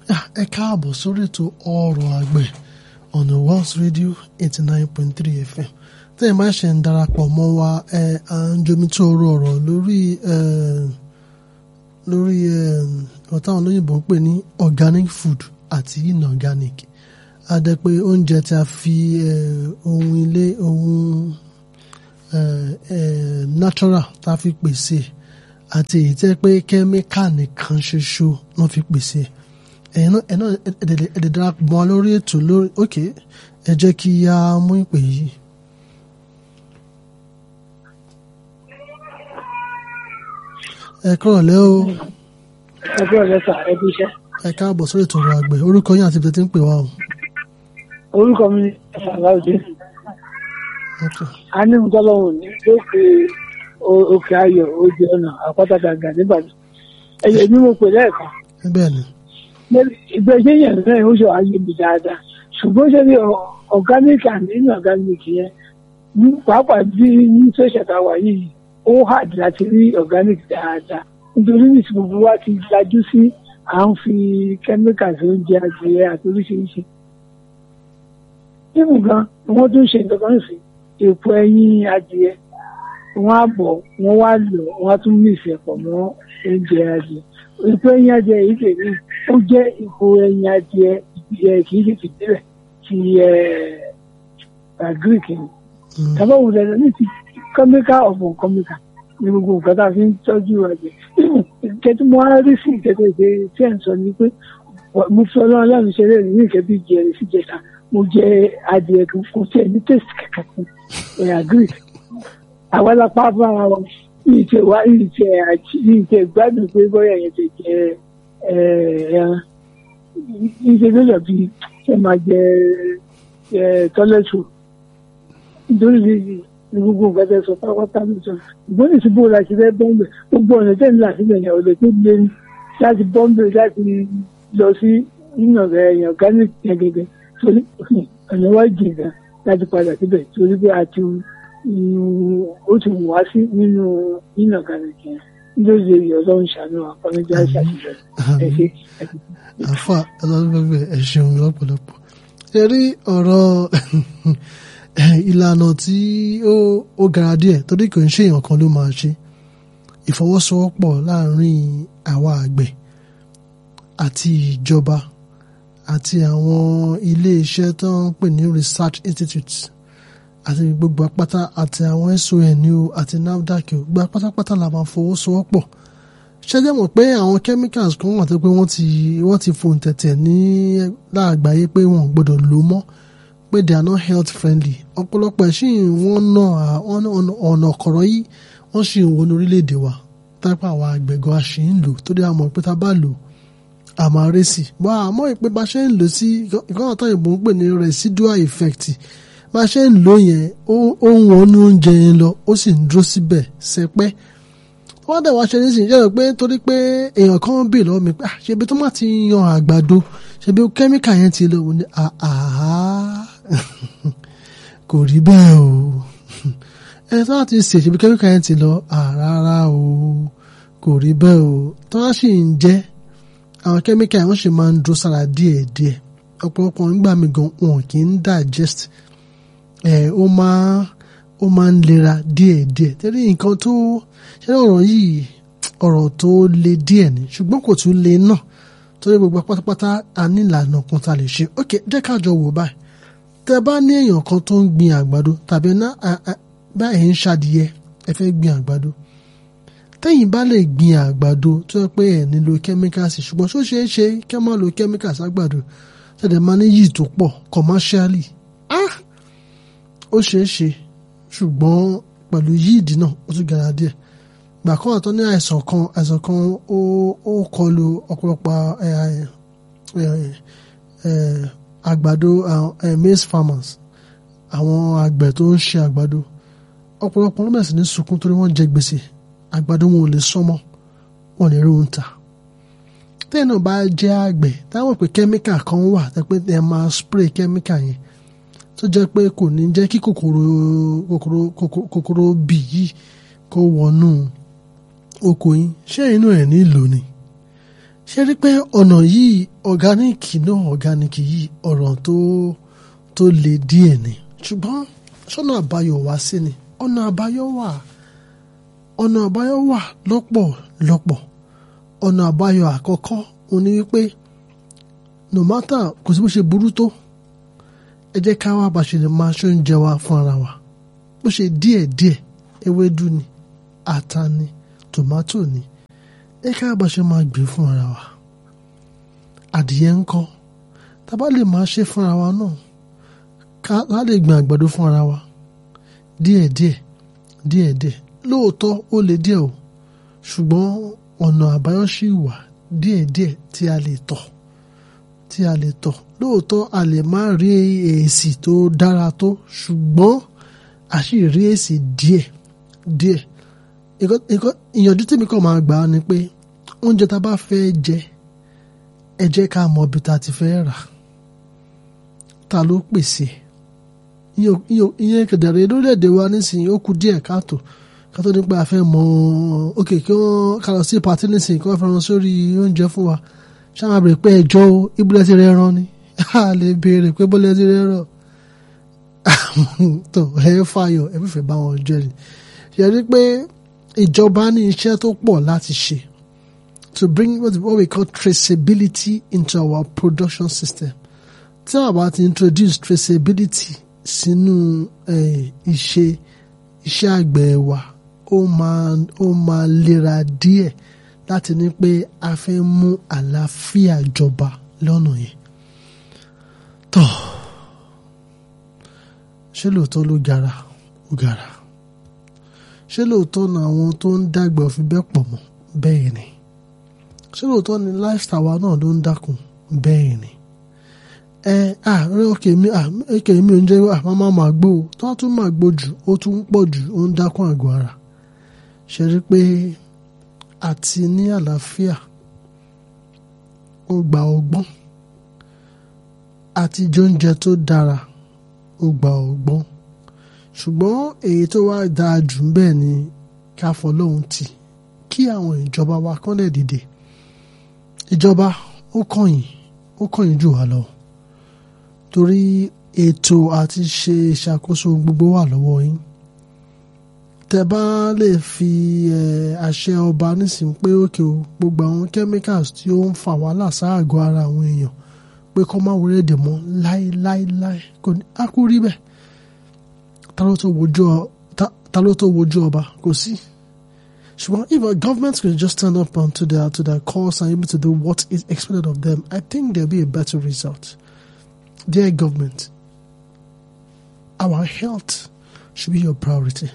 ẹ káàbọ̀ sórí ètò ọ̀rọ̀ àgbẹ̀ ọ̀nà Wells Radio eighty nine point three FM tẹ́ ẹ máa ṣe ń darapọ̀ mọ́ wa ẹ à ń jomi tó orú ọ̀rọ̀ lórí lórí ọ̀tá àwọn olóyìnbó ń pè ní organic food àti inorganic adẹ pé oúnjẹ tí a fi ohun ilé ohun natural tá a fi pèsè àti èyí tẹ́ pé kẹ́míkà nìkan ṣoṣo wọ́n fi pèsè ẹ̀yin náà ẹ̀yin náà ẹ̀dẹ̀ darapọ̀ mọ́ lórí ètò lórí ok ẹ jẹ́ kí a mú ìpè yìí. ẹ kúrò lẹ́ o. ẹ kúrò lẹ́ sà ẹ bí iṣẹ́. ẹ káàbọ̀ sórí ètò ọ̀rọ̀ àgbẹ̀ orúkọ yín àti ibi tí ń pè wá o. orúkọ mi ni Sàláùdé. a ní nǹkan lọ́wọ́ ní lókè òkè ayọ̀ ojú ọ̀nà àpáta gàgà nígbàdàn. ẹ̀yẹ ni mo pè lẹ́ẹ̀kan. bẹ́ẹ̀ ni. ìgbésẹ̀ yẹn náà ó ṣe ayé mi dáadáa ṣùgbọ́n ṣe ní organic and inorganic yẹn pàápàá bí ní sọ́ṣẹ̀ tá a wà yìí ó hard láti rí organic dáadáa nítorí nítorí gbogbo wa ti lajú sí à ń fi chemicals oúnjẹ adìyẹ àti oríṣiríṣi. nínú gan wọ́n tún ṣe nǹkan kan sí èpo ẹyin adìyẹ wọ́n á bọ̀ wọ́n wá lọ wọ́n á tún mìsì ẹ̀pọ̀ mọ́ oúnjẹ adìyẹ. èpo ẹyin adìyẹ yìí tèmi ó jẹ́ èpo ẹyin adìyẹ kì í ṣe tìbílẹ̀ ti greek ni. tàbá wò lẹ́nu ní ti chemical of chemical ní gbogbo nǹkan tá a fi ń tọ́jú àgbẹ̀. kẹ́tí mo á rí sí ìkẹ́tẹ́ ìṣe tí ẹ̀ ń sọ ni pé mo fi ọlọ́run lẹ́nu ṣeré ní ìkẹ́ bí jẹrìí sí jẹta mo jẹ adìẹ kò tí ẹ̀ ní tèsì kankan fún ẹ̀yà greek. àwọn alápá bára wọn yìí tẹ wá yìí tẹ yìí tẹ gbádùn pé bóyá yẹn ti jẹ ẹran yìí tẹ lọ́jọ́ bíi ẹ máa jẹ tọ́lẹ́tù nítorí ní gbogbo nǹkan tẹ sọ pátápátá ló sọ ìgbọ́n ní síbò láti fẹ́ bọ́m̀bẹ̀ gbogbo ọ̀nà tẹ̀ ń là sílẹ̀ yẹn ọ̀dọ̀ tó lé ní láti bọ́m̀bẹ̀ láti lọ sí nínú ọ̀rẹ́ ẹ̀yàn organic yẹn gẹ́gẹ́ torí ọ̀nà wá jìn gan láti padà síbẹ̀ torí pé a ti ó ti wù wá sí nínú nínú organic yẹn nítorí èyí ọlọ́run ṣàánú àkọ́nẹ́jà ṣàṣìṣe ẹ̀ ṣe. àfa ọlọ́run ẹ̀ ṣeun lọ́pọ̀lọpọ̀ ẹ rí ọ̀rọ̀ ìlànà tí ó ó gara díẹ̀ torí kò ń ṣe èèyàn kan ló máa ṣe ìfọwọ́sowọ́pọ̀ láàrin àwa àgbẹ̀ àti ìjọba àti àwọn ilé-iṣẹ́ tó ń pè ní research institute àti gbogbo apáta àti àwọn SON ní o àti NAFDAC o gba pátápátá la máa fọwọ́sowọ́pọ̀ ṣẹ́jẹ́ mọ̀ pé àwọn chemicals kan wà tó pé wọ́n ti wọ́n ti fòun tẹ̀tẹ̀ ní láàgbáyé pé wọ́n gbọ́dọ̀ lò mọ́ pé they are not health friendly ọ̀pọ̀lọpọ̀ ẹ̀ sì wọ́n ná ọ̀nà ọ̀kọ̀rọ̀ yìí wọ́n sì ń wo ní orílẹ̀-èdè wa tápá àwọn àgbẹ̀gọ́ a sì ń lò torí a mọ̀ pé tá a bá lò a máa rẹ́ sí bọ́ àmọ́ ìpè bá ṣe ń lò sí ìkọ́nà tó yìnbó ń pè ní residual effect bá ṣe ń lò yẹn ó ń wọnú oúnjẹ yẹn lọ ó sì ń dúró síbẹ̀ sẹpẹ́ wọ́n dẹ̀ wá ṣe ní sìn jẹ́ pé torí pé èèyàn kan bì lọ́wọ́ mi pé ṣebi tó má ti yan àgbàdo ṣebi kẹ́míkà yẹn ti lò ní àhá kò rí bẹ́ẹ̀ o ẹni tó láti ṣe ṣebi kẹ́míkà yẹn ti lọ àrárá o kò rí bẹ́ẹ̀ o tó wá sì ń jẹ́ àwọn kẹ́míkà yẹn wọ́n sì máa ń dúró sára díẹ̀díẹ̀ ọ̀pọ̀lọpọ̀ nígbà mi gan wọn kì í digest ẹ̀ ó máa ó máa ń lera díẹ̀díẹ̀ tẹ́lẹ̀ nǹkan tó ṣe ọ̀rọ̀ yìí ọ̀rọ̀ tó le díẹ̀ ni ṣùgbọ́n kò tún le náà torí gbogbo pátápátá a ní ìlànà kan tá a lè ṣe ok jẹ́ ká jọ wò báyìí tẹ́ bá ní èèyàn kan tó ń gbin àgbàdo tàbí ná báyìí ń ṣàdìyẹ ẹ fẹ́ gbin àgbàdo tẹ́yìn bá lè gbin àgbàdo tó yẹ pé ẹ̀ nílò kẹ́míkàsì ṣùgbọ́n tó ṣeé ṣe kẹ́ máa lo kẹ́míkàsì àgbàdo tẹ̀lé máa ní yìí tó pọ̀ commercially ah ó ṣeé ṣe ṣùgbọ́n pẹ̀lú yíìdì náà ó tún gara díẹ̀ gbà kan àtọ́ ní àìsàn kan àìsàn kan ó ó kọlu ọ̀pọ̀lọpọ̀ àgbàdo maize farmers àwọn àgbẹ̀ tó ń ṣe àgbàdo ọ̀pọ̀lọpọ̀ ló bẹ̀rẹ̀ sí ní sunkún torí wọ́n jẹ gbèsè àgbàdo wọn ò lè sọ́mọ́ wọn ò lè rí ohun tà tẹ́ẹ̀ náà bá jẹ́ àgbẹ̀ táwọn pé kẹ́míkà kan wà tẹ́ ẹ máa spray kẹ́míkà yẹn tó jẹ́ pé kò ní jẹ́ kí kòkòrò kòkòrò kòkòrò bì yìí kó wọnú oko yín ṣé inú ẹ̀ nílò ni ṣe rí pé ọ̀nà yìí ọ̀gáníìkì náà ọ̀gáníìkì yìí ọ̀rọ̀ tó tó le díẹ̀ ni ṣùgbọ́n ṣọ́nà àbáyọ wá sí ni ọ̀nà àbáyọ wà ọ̀nà àbáyọ wà lọ́pọ̀lọpọ̀ ọ̀nà àbáyọ àkọ́kọ́ òun ni wípé no matter kò sí bó ṣe burú tó ẹ jẹ́ ká wá bá ṣe lè máa ṣóúnjẹ wa fún ara wa bó ṣe díẹ̀ díẹ̀ ewédú ni ata ni tòmátò ni ẹ ká bá ṣe máa gbé fún ara wa adìyẹ ńkọ́ tá bá lè máa ṣe fún ara wa náà ká á lè gbìn àgbàdo fún ara wa díẹ̀díẹ̀ díẹ̀díẹ̀ lóòótọ́ ó lè díẹ̀ o ṣùgbọ́n ọ̀nà àbáyọ ṣì wà díẹ̀díẹ̀ tí a lè tọ̀ tí a lè tọ̀ lóòótọ́ a lè má rí èsì tó dára tó ṣùgbọ́n a sì rí èsì díẹ̀ díẹ̀ ìyànjú tèmi kàn máa gbà á ni pé oúnjẹ tá a bá fẹ́ jẹ ẹ jẹ́ ká mọ ibi tá a ti fẹ́ rà ta ló pèsè ìyẹn kẹdẹrẹ lórílẹ̀‐èdè wa nísìnyí ó kù díẹ̀ káàtó kátó nípa àfẹ́ mọ òkè kí wọ́n ká lọ sí pàtí nísìnyí kí wọ́n fẹ́ràn sórí oúnjẹ fún wa ṣáà máa bèrè pé ẹjọ́ ibùdó ti rẹ̀ rán ni a lè béèrè pé bọ́lẹ̀ ti rẹ̀ rán tó ẹ fàyọ ẹ fífẹ́ bá wọn jẹ́ ni ṣe rí pé ìjọba ní iṣẹ́ tó pọ̀ láti ṣe to bring what we call traceability into our production system tí a bá ti introduce traceability sínú ìṣe iṣẹ́ àgbẹ̀ wa ó máa ó máa lera díẹ̀ láti ní pé a fẹ́ mú àlàáfíà jọba lọ́nà yẹn. tó ṣé lóòótọ́ ló gara ó gara ṣé lóòótọ́ ni àwọn tó ń dàgbà òfin bẹ́ẹ̀ pọ̀ mọ́ bẹ́ẹ̀ ni ṣé lóòótọ́ ni lifestyle wa náà ló ń dákun bẹ́ẹ̀ ni ẹ ah ọkẹ mi ah ọkẹ mi ò ń jẹ ah máa máa máa gbó o tó a tún máa gbó jù ó tún ń pọ̀ jù ó ń dákun àgọ́ ara ṣe rí pé àti ní àlàáfíà ó gba ọgbọ́n àti jóúnjẹ tó dára ó gba ọgbọ́n ṣùgbọ́n èyí tó wá dáa jù ń bẹ́ẹ̀ ni ká fọlọ́hún tì kí àwọn ìjọba wa kán lè dìde ìjọba ó kọ̀yìn ó kọ̀yìn jù wá lọ torí ètò àti ṣe ìṣàkóso gbogbo wà lọ́wọ́ yín tẹ bá lè fi àṣẹ ọba nísìnyí pé òkè o gbogbo àwọn chemicals tí ó ń fa wàhálà sáàgọ́ ara àwọn èèyàn pé kọ́ máa wọlé dè mọ́ láéláéláé kò ní á kú rí bẹ́ẹ̀ ta ló tó wojú ọba kò sí ṣùgbọ́n if our government could just stand up onto their to their cause and able to do what is expected of them I think there will be a better result dear government our health should be your priority.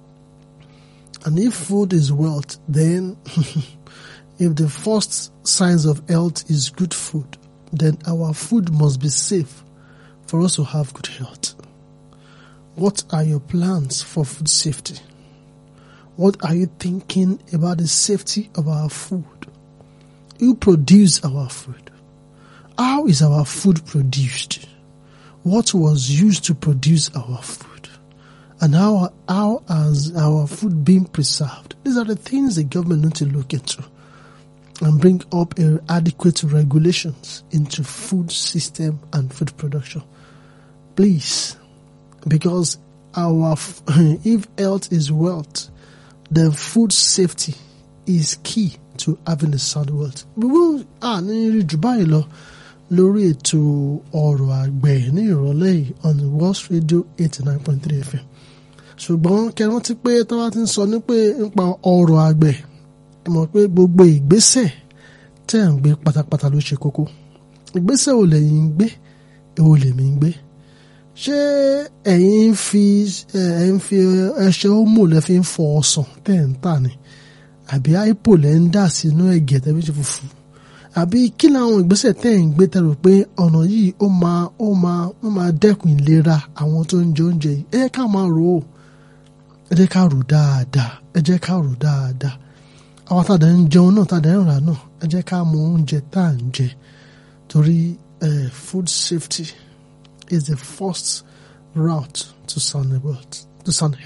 And if food is wealth, then if the first signs of health is good food, then our food must be safe for us to have good health. What are your plans for food safety? What are you thinking about the safety of our food? Who produce our food? How is our food produced? What was used to produce our food? and how how has our food been preserved? These are the things the government need to look into and bring up adequate regulations into food system and food production. Please, because our if health is wealth, then food safety is key to having a sound world. We will ah ní jù báyìí lọ lórí ètò ọ̀rọ̀ àgbẹ̀ ní ìrọ̀lẹ́ yìí on World Radio eighty nine point three FM ṣùgbọ́n kẹrin ti pé tí wọ́n ti ń sọ ní pé nípa ọrọ̀ àgbẹ̀ ẹ mọ̀ pé gbogbo ìgbésẹ̀ tẹ̀ ń gbé pátápátá ló ṣe kókó ìgbésẹ̀ ò lẹ́yìn ń gbé èwo lèmi ń gbé ṣé ẹ̀yin ń fi ẹ̀ ń fi ẹṣẹ́ ómò lẹ́ fi ń fọ ọsàn tẹ̀ ń tà ní àbí àìpò lẹ́ ń dà sínú ẹ̀gẹ́ tẹ́ fi ṣe fùfú àbí kí làwọn ìgbésẹ̀ tẹ̀ ń gbé tẹ̀rù pé ọ̀nà yìí ó máa ó máa ó máa dẹ́kun ìlera àwọn tó ń jẹ oúnjẹ yìí ẹ ká máa rò ó ẹ jẹ́ ká rò dáadáa ẹ jẹ́ ká rò dáadáa àwọn tàdá ń jẹun náà tàdá ń rà náà ẹ jẹ́ ká mọ oúnjẹ tá à ń jẹ torí food safety is the first route to sound health to sound health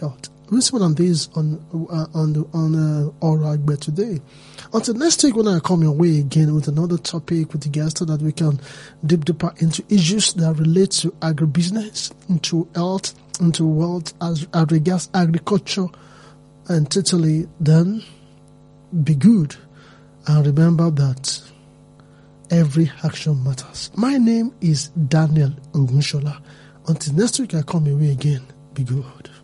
We'll see more on this on uh, on the, on uh, Aura Agbe today. Until next week, when I come your way again with another topic with the guest, so that we can dip deeper into issues that relate to agribusiness, into health, into wealth, as, as regards agriculture, and totally then be good. And remember that every action matters. My name is Daniel Ogunshola. Until next week, I come your way again. Be good.